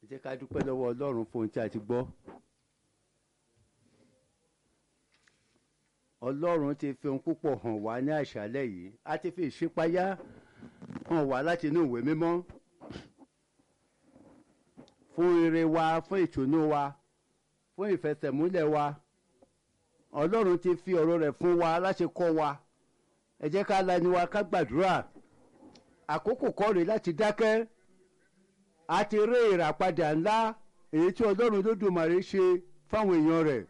ẹ jẹ́ ká dúpẹ́ lọ́wọ́ ọlọ́run fún ohun tí a ti gbọ́. ọlọ́run ti fi ohun púpọ̀ hàn wá ní àṣálẹ́ yìí a ti fi ìṣípayá hàn wá láti inú ìwé mímọ́ fún ire wa fún ìtùnú wa fún ìfẹsẹ̀múlẹ̀ wa ọlọ́run ti fi ọ̀rọ̀ rẹ̀ fún wa láti kọ́ wa ẹ jẹ́ ká lanu wa ká gbàdúrà àkókò kọ́ rèé láti dákẹ́ a ti rí ìràpadà ńlá èyí tí ọlọ́run lódùmarè ṣe fáwọn èèyàn rẹ̀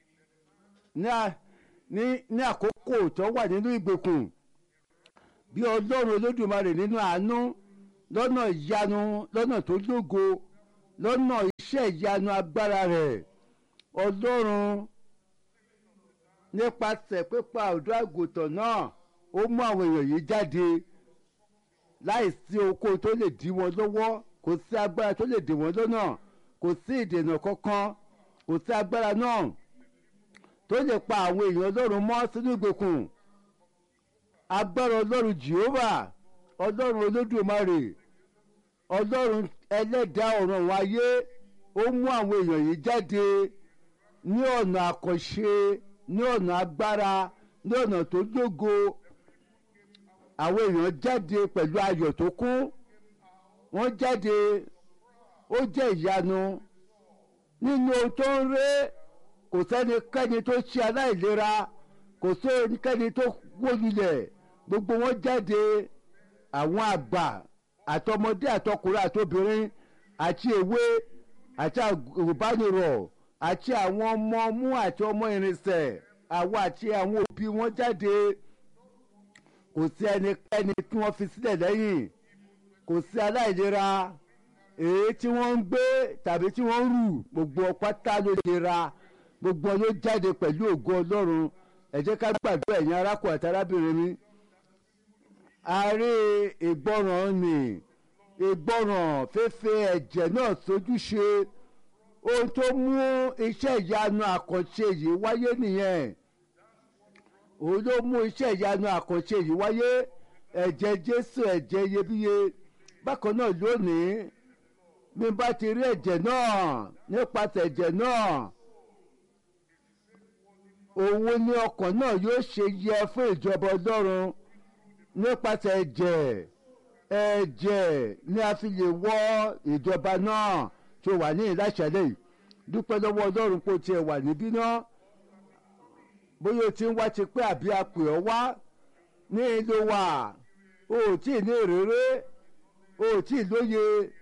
ní ní àkókò tó wà nínú ìgbèkùn bí ọlọ́run olódùmarè nínú àánú lọ́nà ìyanu lọ́nà tó lógo lọ́nà iṣẹ́ ìyanu agbára rẹ̀ ọlọ́run nípasẹ̀ pípa ọ̀dọ́ àgùntàn náà ó mú àwọn èèyàn yìí jáde láìsí oko tó lè dí wọn lọ́wọ́ kò sí agbára tó lè dè wọ́n lọ́nà kò sí ìdènà kankan kò sí agbára náà tó lè pa àwọn èèyàn ọlọ́run mọ́ sínú ìgbèkùn agbára ọlọ́run jehovah ọlọ́run olódùmarè ọlọ́run ẹlẹ́dàá ọ̀run àwọn ayé ó mú àwọn èèyàn yìí jáde ní ọ̀nà àkànṣe ní ọ̀nà agbára ní ọ̀nà tó lógo àwọn èèyàn jáde pẹ̀lú ayọ̀ tó kún wọ́n jáde ó jẹ́ ìyanu nínú ohun tó ń ré kò sẹ́nikẹ́ni tó ṣe aláìlera kò sẹ́nikẹ́ni tó wólulẹ̀ gbogbo wọn jáde àwọn àgbà àtọmọdé àtọkùnrin àtobìnrin àti èwe àti àgùnbánirọ̀ àti àwọn ọmọ mú àti ọmọ irinṣẹ́ àwọn àti àwọn òbí wọn jáde kò sí ẹnikẹ́ni tí wọ́n fi sílẹ̀ lẹ́yìn kò sí aláìlera èyí tí wọ́n ń gbé tàbí tí wọ́n ń rù gbogbo pátá ló lera gbogbo ló jáde pẹ̀lú ògo ọlọ́run ẹ jẹ́ ká gbàdúrà ẹ̀yin arákùnrin àti arábìnrin mi ààrẹ ìgbọràn ni ìgbọràn fẹ́fẹ́ ẹ̀jẹ̀ náà sójúṣe ohun tó mú iṣẹ́ ìyanu àkànṣe yìí wáyé nìyẹn òun ló mú iṣẹ́ ìyanu àkànṣe yìí wáyé ẹ̀jẹ̀ jésù ẹ̀jẹ̀ iyebíye bákan náà lónìí bí n bá ti rí ẹ̀jẹ̀ náà nípasẹ̀ ẹ̀jẹ̀ náà òun ni ọkàn náà yóò ṣe yẹ fún ìjọba ọlọ́run nípasẹ̀ ẹ̀jẹ̀ ẹ̀jẹ̀ ni a fi lè wọ ìjọba náà tó wà ní ìláṣẹ́lẹ̀ yìí dúpẹ́ lọ́wọ́ ọlọ́run pé o tiẹ̀ wà níbí náà bóyá o ti ń wá ti pé àbí a pè ọ́ wá ní ìlú wa o ò tí ì ní ìrírí o ò tí ì lóye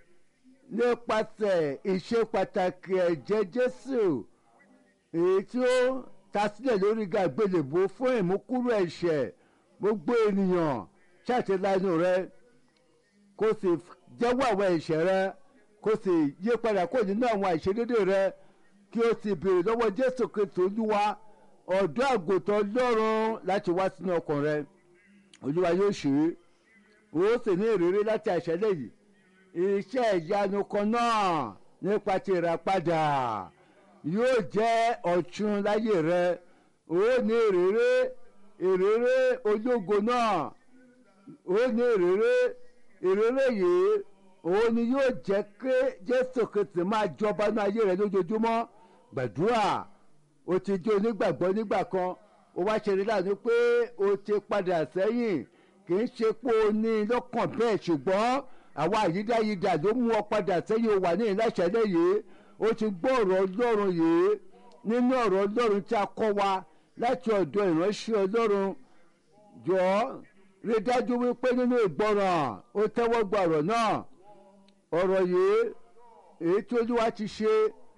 nípasẹ̀ ìṣe pàtàkì ẹ̀jẹ̀ jésù èyí tí ó ta sílẹ̀ lórí gàgbélébó fún ìmúkúrò ẹ̀ṣẹ̀ gbogbo ènìyàn ṣàtìlánú rẹ kó sì jẹ́wọ́ àwọn ẹ̀ṣẹ̀ rẹ kó sì yí padà kó nínú àwọn àìṣedédé rẹ kí o sì béèrè lọ́wọ́ jésù kristu olúwa ọ̀dọ́ àgùntàn lọ́rùn láti wá sínú ọkàn rẹ olúwa yóò ṣe é o sì ní ìrírí láti àṣẹlẹ̀ yìí iṣẹ́ ìyanu kan náà nípa ti ìràpadà yóò jẹ́ ọ̀tun láyé rẹ o ní ìrírí ìrírí ológo náà o ní ìrírí ìrírí yìí òun ni yóò jẹ́ kí jésù kristi máa jọba ní ayé rẹ lójoojúmọ́ gbàdúrà o ti jẹ́ onígbàgbọ́ nígbà kan o wá ṣe rí láàánú pé o ti padà sẹ́yìn kì í ṣe pé o ní lọ́kàn bẹ́ẹ̀ ṣùgbọ́n àwa àyídáyidà ló mú ọ padà sẹ́yìn o wà ní ìláṣẹ́lẹ̀ yìí o ti gbọ́ ọ̀rọ̀ ọlọ́run yìí nínú ọ̀rọ̀ ọlọ́run tí a kọ́ wa láti ọ̀dọ̀ ìránṣẹ́ ọlọ́run jọ rí dájú wípé nínú ìgbọràn o tẹ́wọ́ gba ọ̀rọ̀ náà ọ̀rọ̀ yìí èyí tí olúwa ti ṣe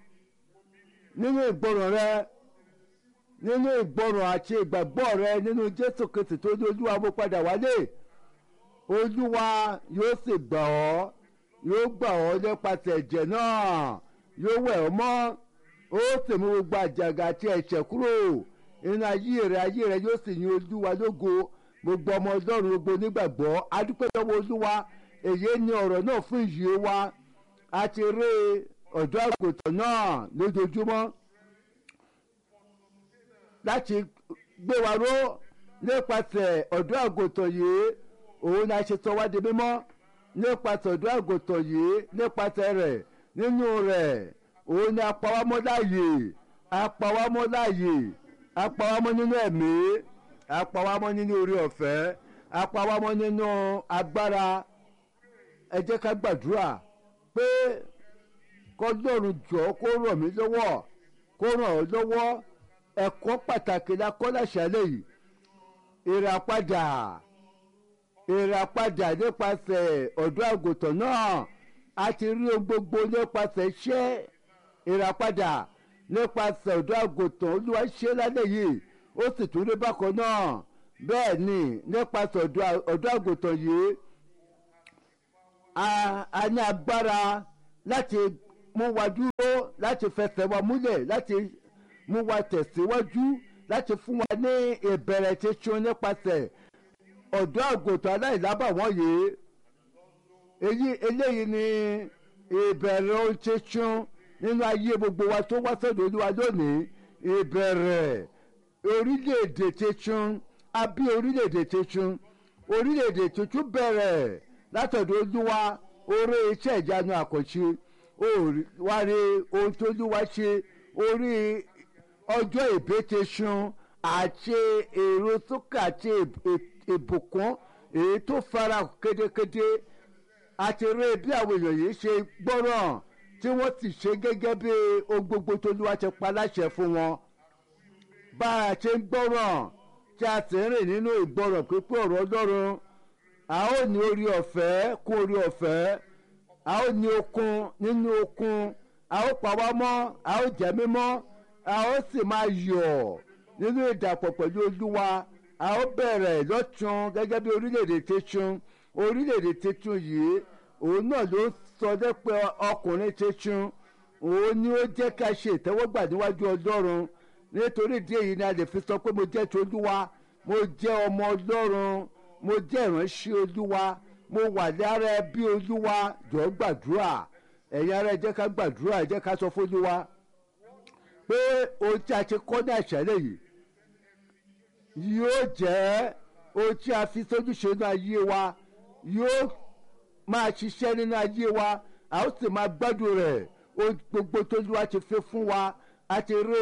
nínú ìgbọràn rẹ nínú ìgbọràn àti ìgbàgbọ́ rẹ nínú jésù kristi tó ní olúwa mú padà wálé olúwa yóò sì gbà ọ́ yóò gbà ọ́ nípasẹ̀ ẹ̀jẹ̀ náà yóò wẹ̀ ọ́ mọ́ ó sì mú gbogbo àjàgà àti ẹ̀ṣẹ̀ kúrò nínú ayé rẹ ayé rẹ yóò sì yin olúwa lógo gbogbo ọmọ ọlọ́run gbogbo onígbàgbọ́ adúpẹ́ lọ́wọ́ olúwa èyí ni ọ̀rọ̀ náà fún ìyè wa a ti rí ọ̀dọ́ àgùntàn náà lójoojúmọ́ láti gbé wa ró nípasẹ̀ ọ̀dọ́ àgùntàn yìí òun ni a ṣe sọ wá di mímọ́ nípasẹ̀ ọ̀dọ́ àgùntàn yìí nípasẹ̀ rẹ̀ nínú rẹ̀ òun ni apawámọ́ láàyè apawámọ́ láàyè apawámọ́ nínú ẹ̀mí apawámọ́ nínú orí ọ̀fẹ́ apawámọ́ nínú agbára ẹ jẹ́ ká gbàdúrà pé kọ́lọ́run jọ kó ràn mí lọ́wọ́ kó ràn ọ́ lọ́wọ́ ẹ̀kọ́ pàtàkì la kọ́ láṣálẹ̀ yìí ìràpadà ìràpadà nípasẹ̀ ọ̀dọ́ àgùntàn náà a ti rí ohun gbogbo nípasẹ̀ iṣẹ́ ìràpadà nípasẹ̀ ọ̀dọ́ àgùntàn olúwa ṣe lálẹ́ yìí ó sì tún rí bákan náà bẹ́ẹ̀ ni nípasẹ̀ ọ̀dọ́ àgùntàn yìí a ní agbára láti mú wa dúró láti fẹsẹ̀ wa múlẹ̀ láti mú wa tẹ̀síwájú láti fún wa ní ìbẹ̀rẹ̀ tuntun nípasẹ̀ ọ̀dọ́ àgùntàn aláìlábàwọ́n yìí èyí eléyìí ni ìbẹ̀rẹ̀ ohun tuntun nínú ayé gbogbo wa tó wá sọ́dọ̀ olúwa lónìí ìbẹ̀rẹ̀ orílẹ̀-èdè tuntun abí orílẹ̀-èdè tuntun orílẹ̀-èdè tuntun bẹ̀rẹ̀ látọ̀dọ̀ olúwa orí iṣẹ́ ìjánu àkànṣe wárí ohun tó olúwa ṣe orí ọjọ́ ìbẹ́tẹ̀sùn àti èrò sókè àti ìbùkún èyí tó fara kédekéde àti rí bí àwọn èèyàn yìí ṣe gbọ́ràn tí wọ́n sì ṣe gẹ́gẹ́ bí ohun gbogbo tó olúwa ti pa láṣẹ fún wọn bá a ṣe ń gbọ́ràn tí a sì ń rìn nínú ìgbọ́ràn pípé ọ̀rọ̀ ọlọ́run a ó ní orí ọ̀fẹ́ kún orí ọ̀fẹ́ a ó ní okun nínú okun a ó pa wá mọ́ a ó jẹ́ mímọ́ a ó sì máa yọ̀ nínú ìdàpọ̀ pẹ̀lú olúwa a ó bẹ̀rẹ̀ lọ́tún gẹ́gẹ́ bí orílẹ̀-èdè tuntun orílẹ̀-èdè tuntun yìí òun náà ló sọ dẹ́pẹ́ ọkùnrin tuntun òun ni ó jẹ́ ká ṣe ìtẹ́wọ́gbà níwájú ọlọ́run nítorí ìdí èyí ni a lè fi sọ pé mo jẹ́ ti olúwa mo jẹ́ ọmọ ọlọ́run mo jẹ́ ìránṣẹ́ olúwa mo wà lára ẹbí olúwa jọ gbàdúrà ẹ̀yin ara ẹ jẹ́ ká gbàdúrà ẹ jẹ́ ká sọ fún olúwa pé ohun tí a ti kọ́ ní àṣálẹ̀ yìí yóò jẹ́ ohun tí a fi sójúṣe nínú ayé wa yóò máa ṣiṣẹ́ nínú ayé wa a ó sì máa gbádùn rẹ̀ ohun gbogbo tó lúwa ti fi fún wa a ti rí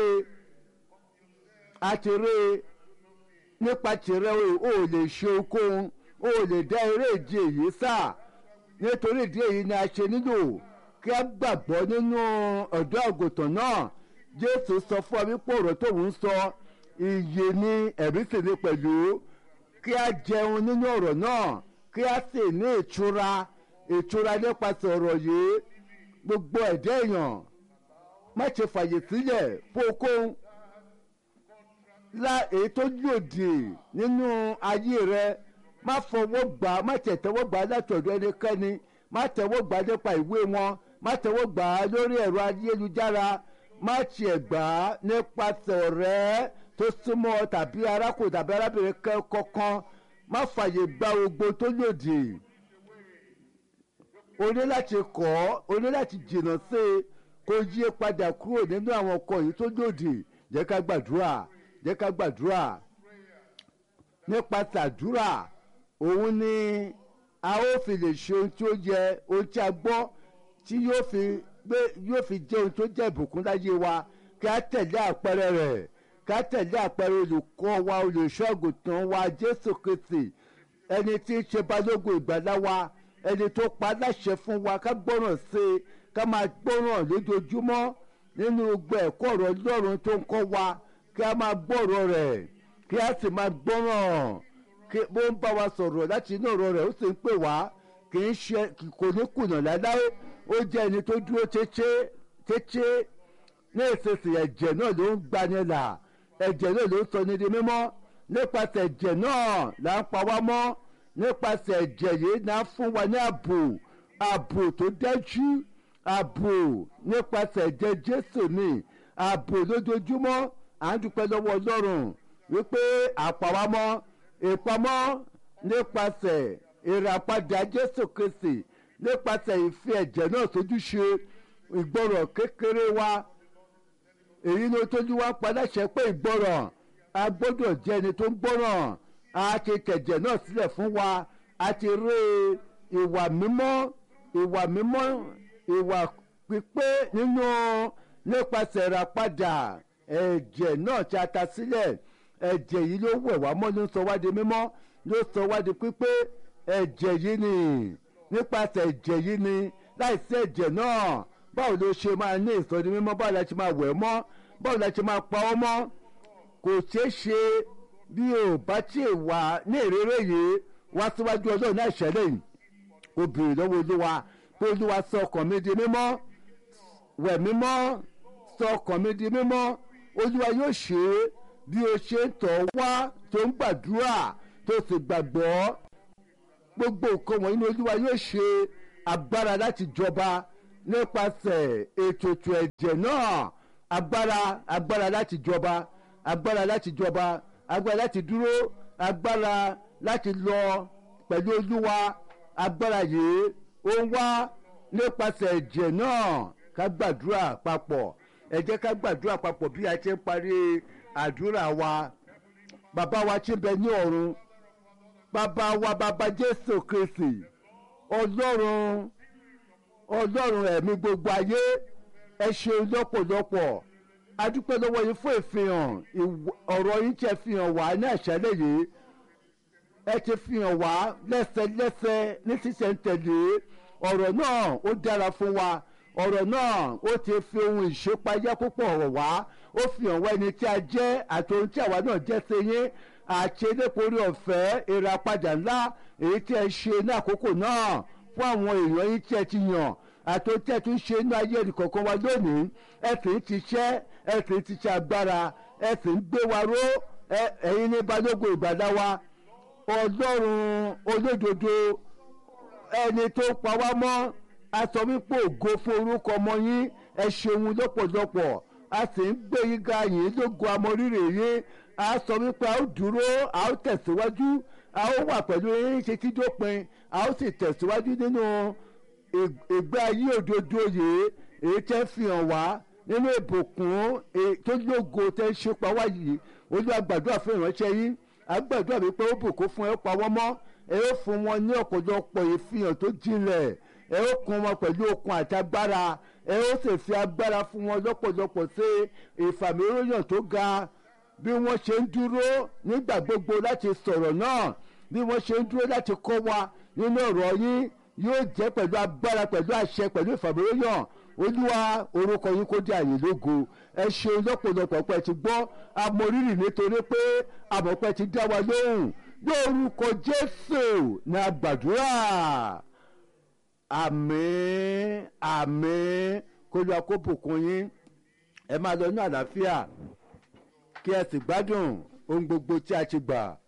a ti rí nípa tìrẹ o ò lè ṣe ohunkóhun o ò lè dá eré ìje yìí sá nítorí ìdí èyí ni a ṣe nílò kí a gbàgbọ́ nínú ọ̀dọ́ àgùntàn náà jésù sọ fún ọ wípé ọ̀rọ̀ tóun ń sọ iye ní ẹ̀rí sì ní pẹ̀lú kí a jẹun nínú ọ̀rọ̀ náà kí a sì ní ìtura ìtura nípasẹ̀ ọ̀rọ̀ yìí gbogbo ẹ̀dá èèyàn má ṣe fàyè sílẹ̀ fún okòó la èyí tó lòdì nínú ayé rẹ má fọwọ́ gbà má tẹ̀tẹ̀wọ́ gbà látọ̀dọ̀ ẹnikẹ́ni má tẹ̀wọ́ gbà nípa ìwé wọn má tẹ̀wọ́ gbà lórí ẹ̀rọ ayélujára má tiẹ̀ gbà nípasẹ̀ ọ̀rẹ́ tó súnmọ́ tàbí arákùnrin tàbí arábìnrin kankan má fàyè gba gbogbo tó lòdì o ní láti kọ́ o ní láti jìnnà sí i kó yí padà kúrò nínú àwọn ọkọ̀ yìí tó lòdì jẹ́ ká gbàdúrà jẹ́ ká gbàdúrà nípasẹ̀ àdúrà òun ni a ó fi lè ṣe ohun tí ó yẹ ohun tí a gbọ́ tí yóò fi gbé yóò fi jẹ́ ohun tó jẹ́ ìbùkún láyé wa kí a tẹ̀lé àpẹẹrẹ rẹ̀ kí a tẹ̀lé àpẹẹrẹ olùkọ́ wa olùṣọ́àgùtàn wa jésù kristi ẹni tí ń ṣe balógun ìgbàlá wa ẹni tó pa láṣẹ fún wa ká gbọ́ràn sí i ká máa gbọ́ràn lójoojúmọ́ nínú gbogbo ẹ̀kọ́ ọ̀rọ̀ ọlọ́run tó ń kọ́ wa kí a máa gbọ́rọ̀ rẹ̀ kí a sì máa gbọ́ràn kí bó ń bá wa sọ̀rọ̀ láti inú ọ̀rọ̀ rẹ̀ ó sì ń pè wá kì í ṣe kò ní kùnà láláé ó jẹ́ ẹni tó dúró tẹ́tẹ́ tẹ́tẹ́ ní ìsinsìnyí ẹ̀jẹ̀ náà ló ń gbani là ẹ̀jẹ̀ náà ló ń sọ ní di mímọ́ nípasẹ̀ ẹ̀jẹ̀ náà là ń pa wá mọ́ nípasẹ̀ ẹ̀jẹ̀ yìí là ń fún wa ní ààbò ààbò tó dájú ààbò nípasẹ̀ ẹ̀jẹ̀ jésù ni ààbò lójoojúmọ́ à ń dúpẹ́ lọ́wọ́ ọlọ́run wípé àpàwámọ́ ìpamọ́ nípasẹ̀ ìràpadà jésù kristi nípasẹ̀ ìfi ẹ̀jẹ̀ náà sójúṣe ìgbọràn kékeré wa èyí ló tójú wá paláṣẹ pé ìgbọràn a gbọ́dọ̀ jẹ́ ẹni tó ń gbọ́ràn a ti tẹ̀jẹ̀ náà sílẹ̀ fún wa a ti rí ìwà mímọ́ ìwà mímọ́ ìwà pípé nínú nípasẹ̀ ìràpadà ẹ̀jẹ̀ náà tí a ta sílẹ̀ ẹ̀jẹ̀ yìí ló wẹ̀ wá mọ́ ló sọ wá di mímọ́ ló sọ wá di pípé ẹ̀jẹ̀ yìí ni nípasẹ̀ ẹ̀jẹ̀ yìí ni láìsí ẹ̀jẹ̀ náà báwo ló ṣe máa ní ìsọdi mímọ́ báwo la ṣe máa wẹ̀ mọ́ báwo la ṣe máa pa ọ́ mọ́ kò ṣeé ṣe bí o bá tí ì wà ní ìrere yìí wá síwájú ọlọ́run náà ṣẹlẹ̀ yìí o béèrè lọ́wọ́ olúwa pé olúwa sọ ọkàn mi di mímọ́ wẹ̀ mímọ́ sọ ọkàn mi di mímọ́ olúwa yóò ṣe é bí o ṣe ń tọ̀ wá tó ń gbàdúrà tó sì gbàgbọ́ gbogbo nǹkan wọ̀nyí ni olúwa yóò ṣe agbára láti jọba nípasẹ̀ ètùtù ẹ̀jẹ̀ náà agbára agbára láti jọba agbára láti jọba agbára láti dúró agbára láti lọ pẹ̀lú olúwa agbára yìí ó ń wá nípasẹ̀ ẹ̀jẹ̀ náà ká gbàdúrà papọ̀ ẹ jẹ́ ká gbàdúrà papọ̀ bí a ti ń parí àdúrà wa bàbá wa tí ń bẹ ní ọ̀run bàbá wa bàbá jésù kristi ọlọ́run ọlọ́run ẹ̀mí gbogbo ayé ẹ ṣeun lọ́pọ̀lọpọ̀ adúpẹ́ lọ́wọ́ yín fún ìfihàn ọ̀rọ̀ yín tí ẹ fi hàn wá ní àṣálẹ̀ yìí ẹ ti fi hàn wá lẹ́sẹlẹ́sẹ ní sísẹ̀ntẹ̀lé ọ̀rọ̀ náà ó dára fún wa ọ̀rọ̀ náà ó ti fi ohun ìṣépayá púpọ̀ hàn wá ó fi hàn wá ẹni tí a jẹ́ àti ohun tí àwa náà jẹ́ sí yín àti eléporí ọ̀fẹ́ ìràpadà ńlá èyí tí ẹ ṣe ní àkókò náà fún àwọn èèyàn yín tí ẹ ti yàn àti ohun tí ẹ tún ṣe ní ayé ẹnìkọ̀ọ̀kan wa lónìí ẹ sì ń tiṣẹ́ ẹ sì ń tiṣẹ́ agbára ẹ sì ń gbé wa ró ẹ̀yin ní balógun ìgbàdá wa ọlọ́run olódodo ẹni tó pa wá mọ́ a sọ wípé ògo fún orúkọ ọmọ yín ẹ ṣeun lọ́pọ̀lọpọ̀ a sì ń gbé yín ga yín lógo amọ̀rírè yín a sọ wípé a ó dúró a ó tẹ̀síwájú a ó wà pẹ̀lú yín ṣe tí dópin a ó sì tẹ̀síwájú nínú ìgbé ayé òdodo yìí èyí tẹ́ fi hàn wá nínú ìbùkún tó lógo tẹ́ ṣe pa wá yìí olúwa gbàdúrà fún ìránṣẹ́ yín agbàdúrà wípé ó bùkún fún ẹ pa wọ́n mọ́ ẹ ó fún wọn ní ọ̀pọ̀lọpọ̀ ìfihàn tó jinlẹ̀ ẹ ó kún wọn pẹ̀lú okun àti agbára ẹ ó sì fi agbára fún wọn lọ́pọ̀lọpọ̀ sí ìfàmìróyàn tó ga bí wọ́n ṣe ń dúró nígbà gbogbo láti sọ̀rọ̀ náà bí wọ́n ṣe ń dúró láti kọ́ wa nínú ọ̀rọ̀ yín yóò jẹ́ pẹ̀lú agbára pẹ̀lú àṣẹ pẹ̀lú ìfàmìróyàn olúwa orúkọ yín kó dé àyè lógo ẹ ṣeun lọ́pọ̀lọpọ̀ pé ti gbọ́ amọ̀rírì nítorí pé àmọ̀pẹ́ ti dá wa lóhùn lórúkọ jésù ní àgbàdúrà àmín àmín kó lọ kó bùkún yín ẹ máa lọ ní àlàáfíà kí ẹ sì gbádùn ohun gbogbo tí a ti gbà